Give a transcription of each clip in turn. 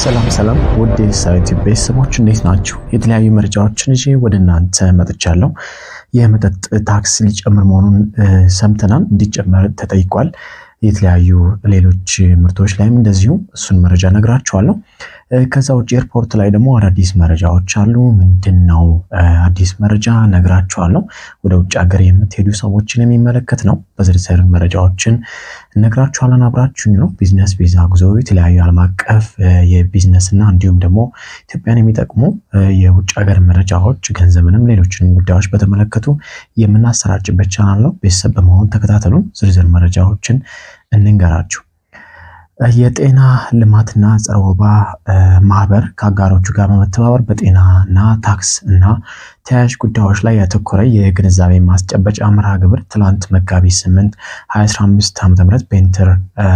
ሰላም ሰላም ውድ የሳይቲ ቤተሰቦች እንዴት ናችሁ? የተለያዩ መረጃዎችን ይዤ ወደ እናንተ መጥቻለሁ። የመጠጥ ታክስ ሊጨምር መሆኑን ሰምተናል። እንዲጨመር ተጠይቋል። የተለያዩ ሌሎች ምርቶች ላይም እንደዚሁ እሱን መረጃ ነግራችኋለሁ። ከዛ ውጭ ኤርፖርት ላይ ደግሞ አዳዲስ መረጃዎች አሉ። ምንድን ነው አዲስ መረጃ ነግራችኋለሁ። ወደ ውጭ ሀገር የምትሄዱ ሰዎችን የሚመለከት ነው። በዝርዝር መረጃዎችን ነግራችኋለን። አብራችሁኝ ነው። ቢዝነስ ቪዛ ጉዞ፣ የተለያዩ ዓለም አቀፍ የቢዝነስ እና እንዲሁም ደግሞ ኢትዮጵያን የሚጠቅሙ የውጭ ሀገር መረጃዎች፣ ገንዘብንም ሌሎችንም ጉዳዮች በተመለከቱ የምናሰራጭበት ቻናል ነው። ቤተሰብ በመሆን ተከታተሉን። ዝርዝር መረጃዎችን እንንገራችሁ። የጤና ልማትና ጸረ ወባ ማህበር ከአጋሮቹ ጋር በመተባበር በጤናና ታክስ እና ተያያዥ ጉዳዮች ላይ ያተኮረ የግንዛቤ ማስጨበጫ መርሃ ግብር ትላንት መጋቢት 8 2015 ዓ.ም በኢንተር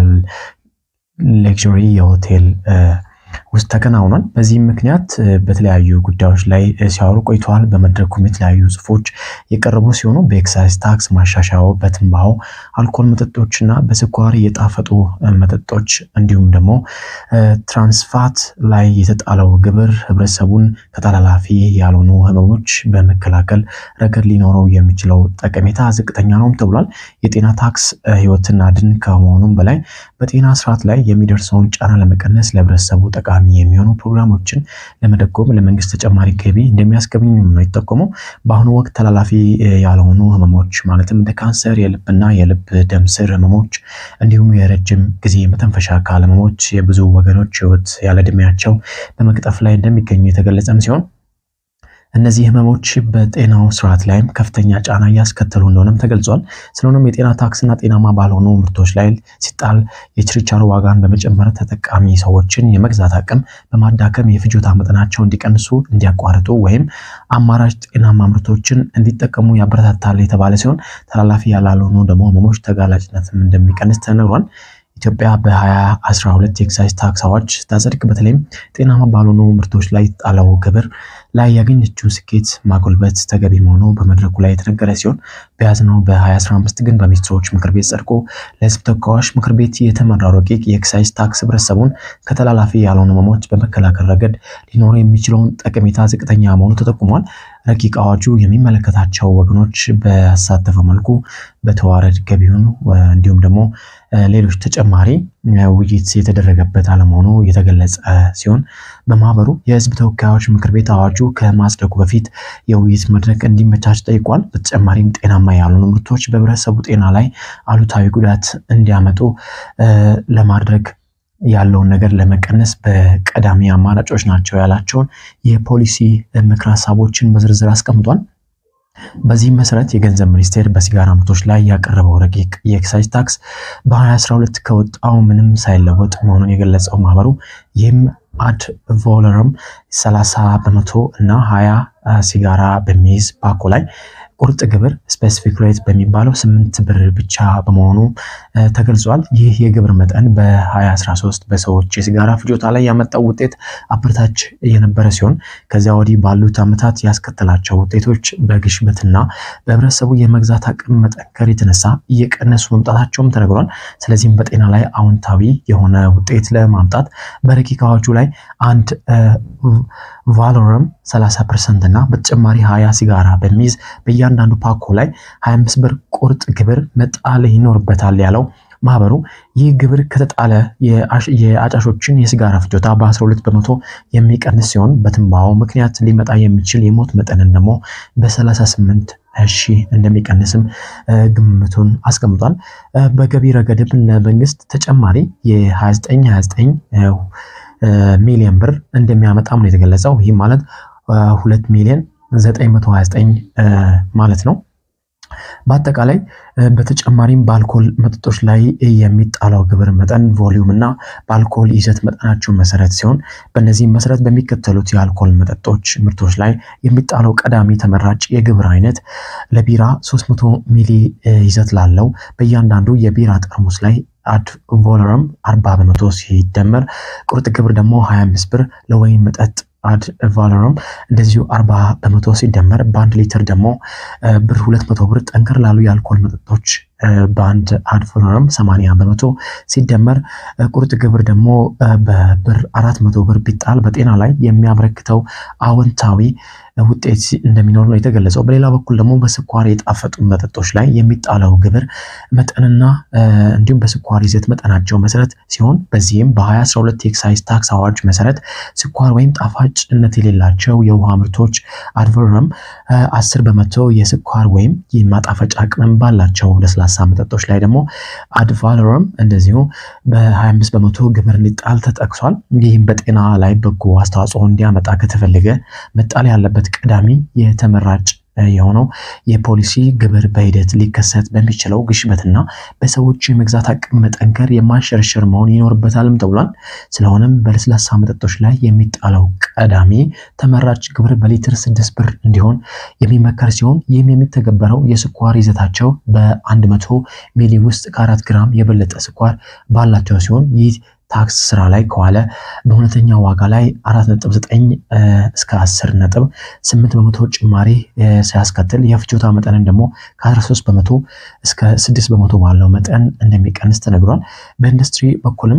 ሌክዥሪ የሆቴል ውስጥ ተከናውኗል። በዚህም ምክንያት በተለያዩ ጉዳዮች ላይ ሲያወሩ ቆይተዋል። በመድረኩም የተለያዩ ጽሁፎች የቀረቡ ሲሆኑ በኤክሳይዝ ታክስ ማሻሻያው፣ በትንባሆ አልኮል መጠጦችና በስኳር የጣፈጡ መጠጦች እንዲሁም ደግሞ ትራንስፋት ላይ የተጣለው ግብር ህብረተሰቡን ከተላላፊ ያልሆኑ ህመሞች በመከላከል ረገድ ሊኖረው የሚችለው ጠቀሜታ ዝቅተኛ ነውም ተብሏል። የጤና ታክስ ህይወትን አድን ከመሆኑም በላይ በጤና ስርዓት ላይ የሚደርሰውን ጫና ለመቀነስ ለህብረተሰቡ ጠቃሚ የሚሆኑ ፕሮግራሞችን ለመደጎም ለመንግስት ተጨማሪ ገቢ እንደሚያስገኝ ነው የጠቆመው። በአሁኑ ወቅት ተላላፊ ያልሆኑ ህመሞች ማለትም እንደ ካንሰር፣ የልብና የልብ ደም ስር ህመሞች እንዲሁም የረጅም ጊዜ መተንፈሻ አካል ህመሞች የብዙ ወገኖች ህይወት ያለ ዕድሜያቸው በመቅጠፍ ላይ እንደሚገኙ የተገለጸም ሲሆን እነዚህ ህመሞች በጤናው ስርዓት ላይም ከፍተኛ ጫና እያስከተሉ እንደሆነም ተገልጿል። ስለሆነም የጤና ታክስና ጤናማ ባልሆኑ ምርቶች ላይ ሲጣል የችርቻሮ ዋጋን በመጨመር ተጠቃሚ ሰዎችን የመግዛት አቅም በማዳከም የፍጆታ መጠናቸው እንዲቀንሱ፣ እንዲያቋርጡ ወይም አማራጭ ጤናማ ምርቶችን እንዲጠቀሙ ያበረታታል የተባለ ሲሆን ተላላፊ ያላልሆኑ ደግሞ ህመሞች ተጋላጭነትም እንደሚቀንስ ተነግሯል። ኢትዮጵያ በ2012 የኤክሳይዝ ታክስ አዋጅ ስታጸድቅ በተለይም ጤናማ ባልሆኑ ምርቶች ላይ ጣለው ግብር ላይ ያገኘችው ስኬት ማጎልበት ተገቢ መሆኑ በመድረኩ ላይ የተነገረ ሲሆን በያዝነው በ2015 ግን በሚኒስትሮች ምክር ቤት ጸድቆ ለህዝብ ተወካዮች ምክር ቤት የተመራው ረቂቅ የኤክሳይዝ ታክስ ህብረተሰቡን ከተላላፊ ያልሆኑ ህመሞች በመከላከል ረገድ ሊኖረው የሚችለውን ጠቀሜታ ዝቅተኛ መሆኑ ተጠቁሟል። ረቂቅ አዋጁ የሚመለከታቸው ወገኖች በተሳተፈ መልኩ በተዋረድ ገቢውን እንዲሁም ደግሞ ሌሎች ተጨማሪ ውይይት የተደረገበት አለመሆኑ የተገለጸ ሲሆን በማህበሩ የህዝብ ተወካዮች ምክር ቤት አዋጁ ከማጽደቁ በፊት የውይይት መድረክ እንዲመቻች ጠይቋል። በተጨማሪም ጤናማ ያልሆኑ ምርቶች በህብረተሰቡ ጤና ላይ አሉታዊ ጉዳት እንዲያመጡ ለማድረግ ያለውን ነገር ለመቀነስ በቀዳሚ አማራጮች ናቸው ያላቸውን የፖሊሲ ምክር ሀሳቦችን በዝርዝር አስቀምጧል። በዚህም መሰረት የገንዘብ ሚኒስቴር በሲጋራ ምርቶች ላይ ያቀረበው ረቂቅ የኤክሳይዝ ታክስ በ2012 ከወጣው ምንም ሳይለወጥ መሆኑን የገለጸው ማህበሩ ይህም አድ ቮለረም 30 በመቶ እና 20 ሲጋራ በሚይዝ ፓኮ ላይ ቁርጥ ግብር ስፔሲፊክ ሬት በሚባለው ስምንት ብር ብቻ በመሆኑ ተገልጿል። ይህ የግብር መጠን በ2013 በሰዎች የሲጋራ ፍጆታ ላይ ያመጣው ውጤት አበረታች የነበረ ሲሆን ከዚያ ወዲህ ባሉት ዓመታት ያስከተላቸው ውጤቶች በግሽበትና በህብረተሰቡ የመግዛት አቅም መጠንከር የተነሳ እየቀነሱ መምጣታቸውም ተነግሯል። ስለዚህም በጤና ላይ አዎንታዊ የሆነ ውጤት ለማምጣት በረቂቅ አዋጁ ላይ አንድ ቫሎረም 30 ፐርሰንት እና በተጨማሪ 20 ሲጋራ በሚይዝ በእያንዳንዱ ፓኮ ላይ 25 ብር ቁርጥ ግብር መጣል ይኖርበታል ያለው ማህበሩ ይህ ግብር ከተጣለ የአጫሾችን የሲጋራ ፍጆታ በ12 በመቶ የሚቀንስ ሲሆን በትንባሆ ምክንያት ሊመጣ የሚችል የሞት መጠንን ደግሞ በ38 ሺህ እንደሚቀንስም ግምቱን አስቀምጧል። በገቢ ረገድም ለመንግስት ተጨማሪ የ2929 ሚሊዮን ብር እንደሚያመጣም ነው የተገለጸው። ይህ ማለት ሁለት ሚሊዮን 929 ማለት ነው። በአጠቃላይ በተጨማሪም በአልኮል መጠጦች ላይ የሚጣለው ግብር መጠን ቮሊዩም እና በአልኮል ይዘት መጠናቸው መሰረት ሲሆን በእነዚህም መሰረት በሚከተሉት የአልኮል መጠጦች ምርቶች ላይ የሚጣለው ቀዳሚ ተመራጭ የግብር አይነት ለቢራ 300 ሚሊ ይዘት ላለው በእያንዳንዱ የቢራ ጠርሙስ ላይ አድ ቮለረም 40 በመቶ ሲደመር ቁርጥ ግብር ደግሞ 25 ብር ለወይን መጠጥ አድ ቫሎረም እንደዚሁ 40 በመቶ ሲደመር በአንድ ሊትር ደግሞ ብር 200 ብር ጠንከር ላሉ የአልኮል መጠጦች በአንድ አድቫሎረም 80 በመቶ ሲደመር ቁርጥ ግብር ደግሞ በብር 400 ብር ቢጣል በጤና ላይ የሚያበረክተው አዎንታዊ ውጤት እንደሚኖር ነው የተገለጸው። በሌላ በኩል ደግሞ በስኳር የጣፈጡ መጠጦች ላይ የሚጣለው ግብር መጠንና እንዲሁም በስኳር ይዘት መጠናቸው መሰረት ሲሆን በዚህም በ2012 የኤክሳይዝ ታክስ አዋጅ መሰረት ስኳር ወይም ጣፋጭነት የሌላቸው የውሃ ምርቶች አድቫሎረም 10 በመቶ የስኳር ወይም የማጣፈጫ ቅመም ባላቸው ለስላሳ መጠጦች ላይ ደግሞ አድቫሎረም እንደዚሁ በ25 በመቶ ግብር እንዲጣል ተጠቅሷል። ይህም በጤና ላይ በጎ አስተዋጽኦ እንዲያመጣ ከተፈለገ መጣል ያለበት ቀዳሚ የተመራጭ የሆነው የፖሊሲ ግብር በሂደት ሊከሰት በሚችለው ግሽበትና በሰዎች የመግዛት አቅም መጠንከር የማይሸረሸር መሆን ይኖርበታልም ተብሏል። ስለሆነም በለስላሳ መጠጦች ላይ የሚጣለው ቀዳሚ ተመራጭ ግብር በሊትር ስድስት ብር እንዲሆን የሚመከር ሲሆን ይህም የሚተገበረው የስኳር ይዘታቸው በ100 ሚሊ ውስጥ ከአራት ግራም የበለጠ ስኳር ባላቸው ሲሆን ይህ ታክስ ስራ ላይ ከዋለ በእውነተኛ ዋጋ ላይ 4.9 እስከ 10 ነጥብ 8 በመቶ ጭማሪ ሲያስከትል የፍጆታ መጠንን ደግሞ ከ13 በመቶ እስከ 6 በመቶ ባለው መጠን እንደሚቀንስ ተነግሯል። በኢንዱስትሪ በኩልም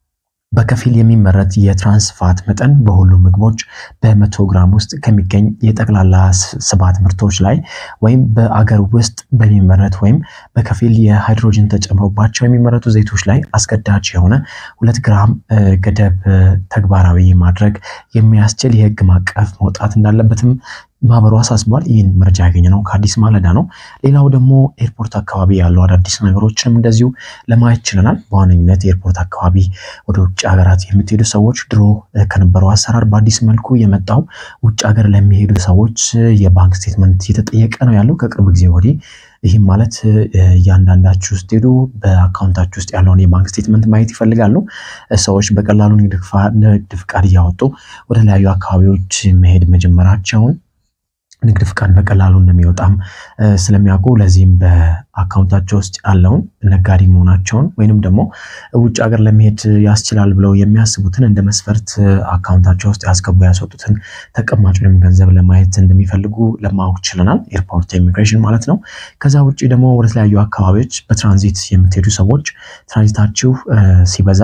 በከፊል የሚመረት የትራንስፋት መጠን በሁሉም ምግቦች በመቶ ግራም ውስጥ ከሚገኝ የጠቅላላ ስባት ምርቶች ላይ ወይም በአገር ውስጥ በሚመረት ወይም በከፊል የሃይድሮጅን ተጨምሮባቸው የሚመረቱ ዘይቶች ላይ አስገዳጅ የሆነ ሁለት ግራም ገደብ ተግባራዊ ማድረግ የሚያስችል የሕግ ማዕቀፍ መውጣት እንዳለበትም ማህበሩ አሳስቧል። ይህን መረጃ ያገኘ ነው ከአዲስ ማለዳ ነው። ሌላው ደግሞ ኤርፖርት አካባቢ ያሉ አዳዲስ ነገሮችንም እንደዚሁ ለማየት ችለናል። በዋነኝነት ኤርፖርት አካባቢ ወደ ውጭ ሀገራት የምትሄዱ ሰዎች ድሮ ከነበረው አሰራር በአዲስ መልኩ የመጣው ውጭ ሀገር ለሚሄዱ ሰዎች የባንክ ስቴትመንት እየተጠየቀ ነው ያለው ከቅርብ ጊዜ ወዲህ። ይህም ማለት እያንዳንዳችሁ ስትሄዱ በአካውንታችሁ ውስጥ ያለውን የባንክ ስቴትመንት ማየት ይፈልጋሉ። ሰዎች በቀላሉ ንግድ ፍቃድ እያወጡ ወደ ተለያዩ አካባቢዎች መሄድ መጀመራቸውን ንግድ ፍቃድ በቀላሉ እንደሚወጣም ስለሚያውቁ ለዚህም በአካውንታቸው ውስጥ ያለውን ነጋዴ መሆናቸውን ወይንም ደግሞ ውጭ ሀገር ለመሄድ ያስችላል ብለው የሚያስቡትን እንደ መስፈርት አካውንታቸው ውስጥ ያስገቡ ያስወጡትን ተቀማጭ ወይም ገንዘብ ለማየት እንደሚፈልጉ ለማወቅ ችለናል። ኤርፖርት ኢሚግሬሽን ማለት ነው። ከዛ ውጭ ደግሞ ወደ ተለያዩ አካባቢዎች በትራንዚት የምትሄዱ ሰዎች ትራንዚታችሁ ሲበዛ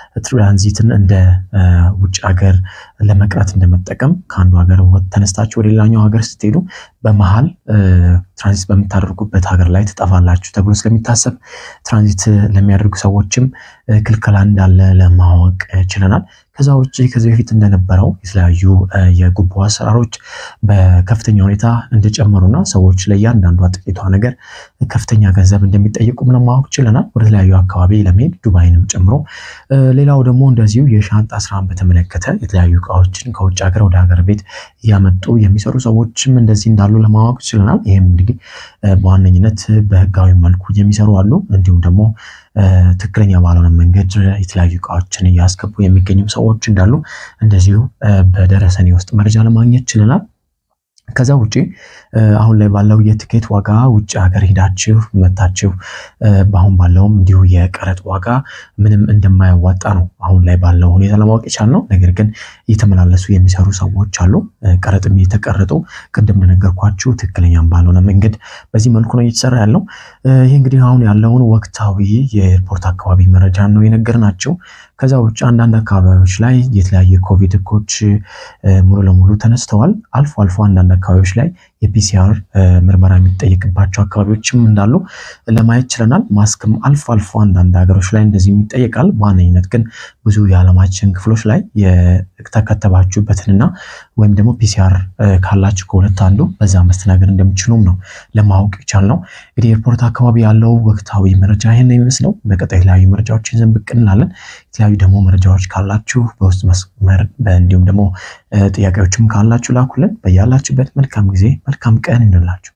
ትራንዚትን እንደ ውጭ ሀገር ለመቅረት እንደመጠቀም ከአንዱ ሀገር ተነስታችሁ ወደ ሌላኛው ሀገር ስትሄዱ በመሀል ትራንዚት በምታደርጉበት ሀገር ላይ ትጠፋላችሁ ተብሎ ስለሚታሰብ ትራንዚት ለሚያደርጉ ሰዎችም ክልከላ እንዳለ ለማወቅ ችለናል። ከዛ ውጭ ከዚህ በፊት እንደነበረው የተለያዩ የጉቦ አሰራሮች በከፍተኛ ሁኔታ እንደጨመሩና ሰዎች ለእያንዳንዷ ጥቂቷ ነገር ከፍተኛ ገንዘብ እንደሚጠይቁም ለማወቅ ችለናል። ወደ ተለያዩ አካባቢ ለመሄድ ዱባይንም ጨምሮ። ሌላው ደግሞ እንደዚሁ የሻንጣ ስራን በተመለከተ የተለያዩ እቃዎችን ከውጭ ሀገር ወደ ሀገር ቤት እያመጡ የሚሰሩ ሰዎችም እንደዚህ እንዳሉ ለማወቅ ችለናል። ይህም እንግዲህ በዋነኝነት በህጋዊ መልኩ የሚሰሩ አሉ። እንዲሁም ደግሞ ትክክለኛ ባልሆነ መንገድ የተለያዩ እቃዎችን እያስገቡ የሚገኙ ሰዎች እንዳሉ እንደዚሁ በደረሰኔ ውስጥ መረጃ ለማግኘት ችለናል። ከዛ ውጪ አሁን ላይ ባለው የትኬት ዋጋ ውጭ ሀገር ሄዳችሁ መታችሁ በአሁን ባለውም እንዲሁ የቀረጥ ዋጋ ምንም እንደማያዋጣ ነው አሁን ላይ ባለው ሁኔታ ለማወቅ የቻልነው። ነገር ግን እየተመላለሱ የሚሰሩ ሰዎች አሉ። ቀረጥም እየተቀረጡ ቅድም እንደነገርኳችሁ ትክክለኛም ባልሆነ መንገድ በዚህ መልኩ ነው እየተሰራ ያለው። ይህ እንግዲህ አሁን ያለውን ወቅታዊ የኤርፖርት አካባቢ መረጃ ነው የነገርናቸው። ከዛ ውጭ አንዳንድ አካባቢዎች ላይ የተለያዩ የኮቪድ ህጎች ሙሉ ለሙሉ ተነስተዋል። አልፎ አልፎ አንዳንድ አካባቢዎች ላይ የፒሲአር ምርመራ የሚጠየቅባቸው አካባቢዎችም እንዳሉ ለማየት ችለናል። ማስክም አልፎ አልፎ አንዳንድ ሀገሮች ላይ እንደዚህ ይጠየቃል። በዋነኝነት ግን ብዙ የዓለማችን ክፍሎች ላይ የተከተባችሁበትንና ወይም ደግሞ ፒሲአር ካላችሁ ከሁለት አንዱ በዛ መስተናገድ እንደምችሉም ነው ለማወቅ የቻልነው። እንግዲህ ኤርፖርት አካባቢ ያለው ወቅታዊ መረጃ ይህን የሚመስለው። በቀጣይ የተለያዩ መረጃዎች ይዘን ብቅ እንላለን። የተለያዩ ደግሞ መረጃዎች ካላችሁ በውስጥ መስመር እንዲሁም ደግሞ ጥያቄዎችም ካላችሁ ላኩልን። በያላችሁበት መልካም ጊዜ መልካም ቀን እንላችሁ።